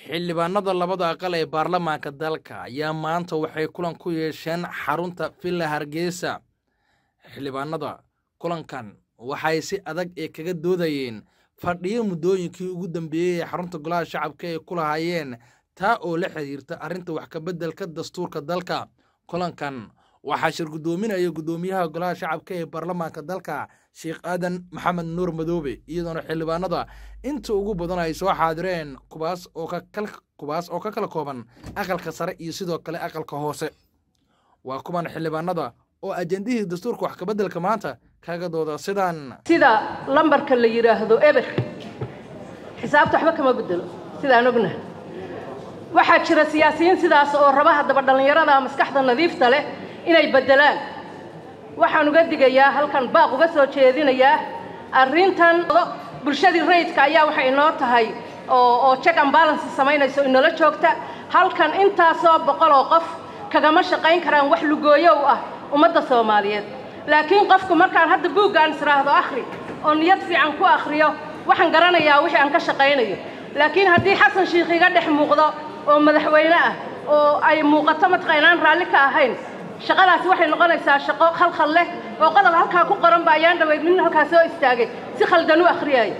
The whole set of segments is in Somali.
xildhibaanada labada aqal ee baarlamaanka dalka ayaa maanta waxay kulan ku yeesheen xarunta villa hargeysa xildhibaanada kulankan waxay si adag ee kaga doodayeen fadhiyo muddooyinkii ugu dambeeyey ee xarunta golaha shacabka ay ku lahaayeen taa oo la xiriirta arrinta wax kabeddelka dastuurka dalka kulankan waxaa shir guddoominaya guddoomiyaha golaha shacabka ee baarlamaanka dalka sheekh aadan maxamed nuur madoobe iyadoona xildhibaanada inta ugu badan ay soo xaadireen kuwaas oo kuwaas oo ka kala kooban aqalka sare iyo sidoo kale aqalka hoose waa kuwan xildhibaanada oo ajendihii dastuurka wax kabeddelka maanta kaga dooda sidaan sida lambarka la yidhaahdo eber xisaabta waxba kama bedelo sidaan ognahay waxaa jira siyaasiyiin sidaas oo raba haddaba dhallinyarada maskaxda nadiifta leh inay beddelaan waxaan uga digayaa halkan baaq uga soo jeedinayaa arrintan bulshadii rayidka ayaa waxay inoo tahay oo oo check and balance samaynayso inoola joogta halkan intaasoo boqol oo qof kagama shaqayn karaan wax lugooyo u ah ummadda soomaaliyeed laakiin qofku markaan hadda buuggaan israahdo akhri oo niyad fiican ku akhriyo waxaan garanayaa wixii aan ka shaqaynayo laakiin haddii xasan shiikh iga dhex muuqdo oo madaxweyne ah oo ay muuqato mataqaa inaan raalli ka ahayn shaqadaasi waxay noqonaysaa shaqo khalkhal leh oo qodob halkaa ku qoran ba ayaan dhaweyd nin halkaa soo istaagay si khaldan u akhriyaayo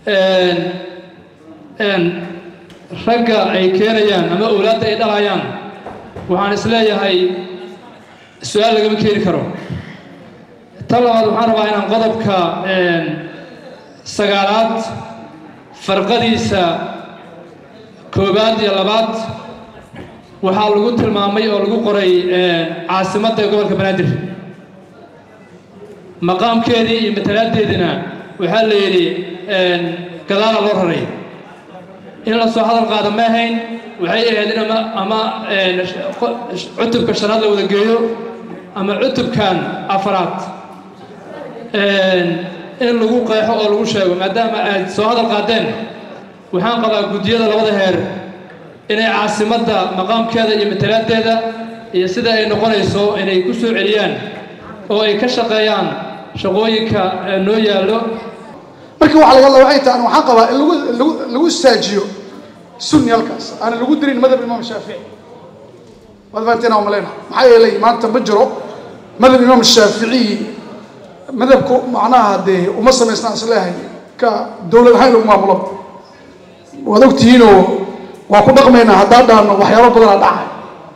ragga ay keenayaan ama owlaadda ay dhalayaan waxaan is leeyahay su-aal lagama keeni karo tan labaad waxaan rabaa inaan qodobka sagaalaad farqadiisa koowaad iyo labaad waxaa lagu tilmaamay oo lagu qoray caasimadda gobolka banaadir maqaamkeedii iyo matalaaddeediina waxaa la yidhi gadaala loo raray in la soo hadal qaada ma ahayn waxay ahayd in ama ama cutubka shanaad la wada geeyo ama cutubkan afaraad in lagu qeexo oo lagu sheego maadaama aad soo hadal qaadeen waxaan qabaa guddiyada labada heer inay caasimadda maqaamkeeda iyo matalaaddeeda iyo sida ay noqonayso inay ku soo celiyaan oo ay ka shaqeeyaan shaqooyinka noo yaallo markii waxa laga waxay tahay waxaan qabaa in lagu lagu lagu saajiyo sunni halkaas aan lagu dirin madhab imaam shaafici waad fahanteen aan malayna maxaa yeelay maanta ma jiro madhab imaam shaafici madhabku macnaha dee uma samaysna is leeyahay ka dowlad ahaan lagu maamulo waad ogtihiinoo waa ku dhaqmaynaa haddaan dhaano waxyaabo badanaa dhacay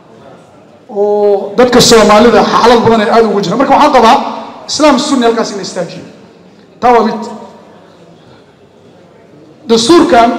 oo dadka soomaalida xaalad badan ay aada ugu jiraan marka waxaan qabaa islaam sunni halkaas in la istaajiyo taa waa mid dastuurkan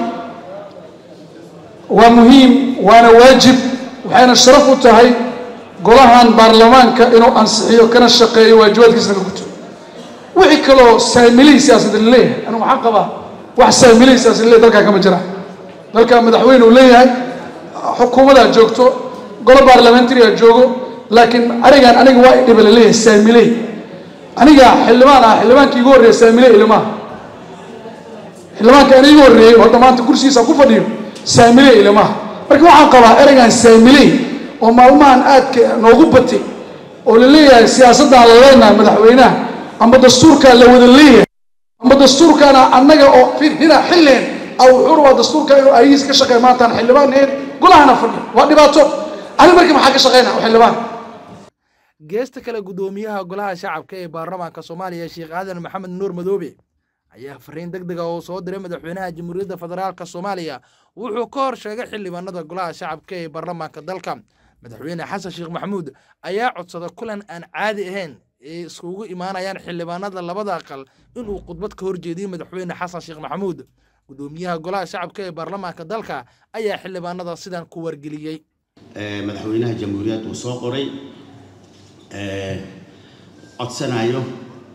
waa muhiim waana waajib waxayna sharaf u tahay golahan baarlamaanka inuu ansixiyo kana shaqeeyo waajibaadkiisna ka guto wixii kaloo saamilihii siyaasadda la leeyahay anigu waxaan qabaa wax saamilihii siyaasadda leeyahay dalkaa kama jiraan dalkaa madaxweyne uu leeyahay xukuumadaa joogto golo baarlamentariga joogo laakiin arigan aniga waa idhiba la leeyahay saamiley aniga xildhibaan ah xildhibaankii igu horreeya saamiley ilmaha xildhibaanka aniga igu horreeyey hadda maanta kursigiisa ku fadhiyo saamiley ilmaha marka waxaan qabaa ereygan saamiley oo maalmahan aadka noogu batay oo la leeyahay siyaasaddaan la leenahay madaxweynaha ama dastuurkaa la wada leeyahay ama dastuurkaana annaga oo hina xilleen aw wuxuu rabaa dastuurka inuu ayagiisa ka shaqeeya maantaan xildhibaan ahayn golahana fadhiyo waa dhibaato ani markii maxaa ka shaqeynaa xildhibaan geesta kale guddoomiyaha golaha shacabka ee baarlamaanka soomaaliya sheekh aadan maxamed nuur madoobe ayaa fariin deg dega oo soo diray madaxweynaha jamhuuriyadda federaalka soomaaliya wuxuu ka hor sheegay xildhibaanada golaha shacabka ee baarlamaanka dalka madaxweyne xasan sheekh maxamuud ayaa codsada kulan aan caadi ahayn ee iskugu imaanayaan xildhibaanada labada aqal inuu khudbad ka horjeediyo madaxweyne xasan sheekh maxamuud guddoomiyaha golaha shacabka ee baarlamaanka dalka ayaa xildhibaanada sidan ku wargeliyey madaxweynaha jamhuuriyadda uu soo qoray codsanayo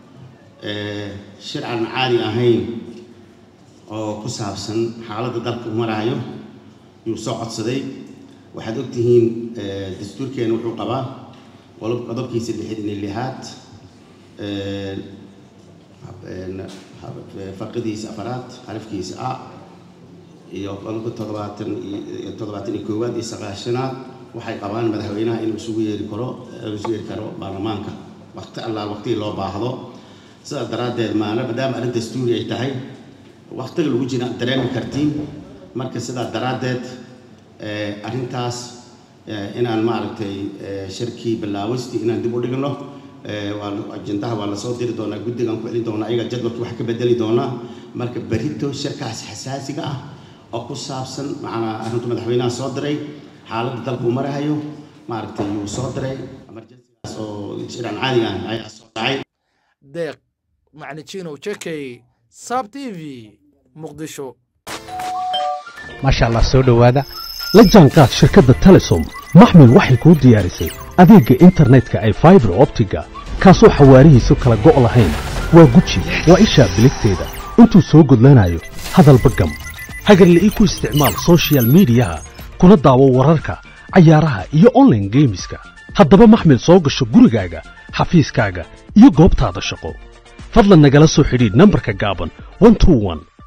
shir aan caadi ahayn oo ku saabsan xaaladda dalka u maraayo yuu soo codsaday waxaad ogtihiin dastuurkeena wuxuu qabaa qodobkiisa lixid iyo lixaad faqidiisa afaraad xarafkiisa a iyo qodobka toddobaatan iyo toddobaatan iyo koowaad iyo sagaashanaad waxay qabaan madaxweynaha inuu isugu yeeri karo isugu yeeri karo baarlamaanka waqti allaal waqtigii loo baahdo sidaas daraaddeed maana maadaama arrin dastuuri ay tahay waqtiga lagu jira dareemi kartiin marka sidaa daraaddeed arrintaas inaan maaragtay shirkii bilaawistii inaan dib u dhigno ajendaha waa lasoo diri doonaa guddigaan ku celin doonaa ayaga jadwalkii wax ka bedeli doonaa marka berito shirkaas xasaasiga ah oo ku saabsan macnaa arrintu madaxweynaha soo diray xaaladda dalkuu marahayo maaragtay yuu soo diray emergencygaas oo shiraan caadiga ah ayaa soo dhacay deeq macnijinow jekey saab t v muqdisho maasha allah soo dhowaada la jaanqaad shirkadda telesom maxmil waxay kuu diyaarisay adeegga internetka ay faibar optiga kaasoo xawaarihiisu kala go' lahayn waa guji waa ishaa biligteeda intuu soo gudlanayo hadalba gam hagarle ii ku isticmaal sochial midiyaha kuna daawo wararka cayaaraha iyo onlaine geemiska haddaba maxmil soo gasho gurigaaga xafiiskaaga iyo goobtaada shaqo fadlan nagala soo xidhiidh nambarka gaaban